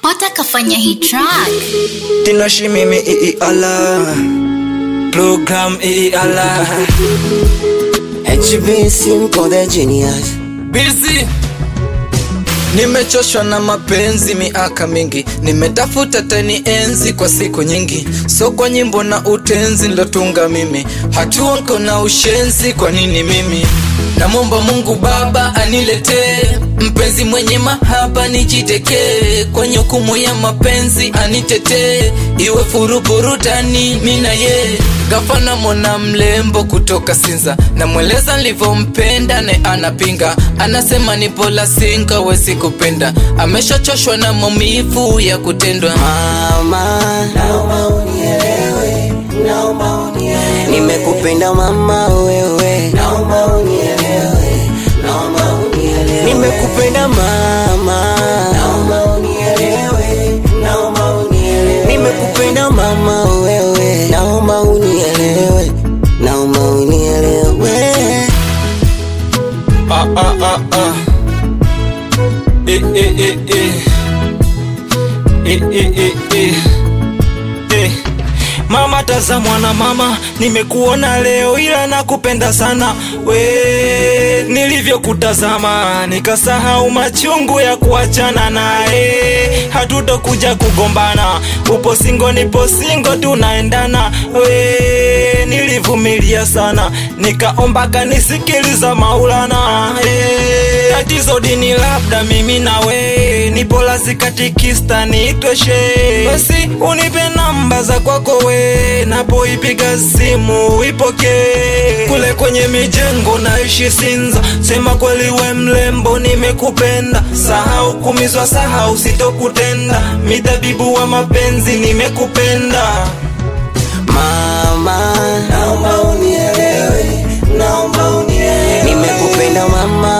Pota kafanya hii track. Tinoshi mimi ii ala Program ii ala HB Simple the Genius Busy Nimechoshwa na mapenzi miaka mingi, nimetafuta teni enzi kwa siku nyingi, so kwa nyimbo na utenzi nilotunga mimi, hatua nko na ushenzi. Kwa nini mimi namwomba Mungu Baba aniletee mpenzi mwenye mahaba, nijitekee kwenye hukumu ya mapenzi, anitetee iwe furu burudani, mina ye gafana mona mlembo kutoka Sinza, namweleza nilivyompenda ne anapinga, anasema ni pola singa wezi kupenda, ameshachoshwa na maumivu ya kutendwa. Mama Naomba unielewe Naomba unielewe Nimekupenda mama wewe Naomba unielewe Naomba unielewe Nimekupenda mama Naomba unielewe Naomba unielewe Nimekupenda mama wewe Naomba unielewe Naomba unielewe Ah, ah, ah, ah. Eh, eh, eh, eh. Eh, eh, eh, eh. Eh, Mama tazamwa na mama, nimekuona leo ila nakupenda sana we, nilivyokutazama nikasahau machungu ya kuachana naye, hatutokuja kugombana, upo singo nipo singo, tunaendana we, nilivumilia sana, nikaomba kanisikiliza Maulana eh, tatizo dini labda mimi nawe nipo lazi katikista niitweshe, basi unipe namba za kwako we, napoipiga simu ipokee. Kule kwenye mijengo naishi Sinza, sema kweli we mlembo, nimekupenda. Sahau kumizwa, sahau sitokutenda, mitabibu wa mapenzi, nimekupenda. Mama Naomba unielewe Naomba unielewe Nimekupenda mama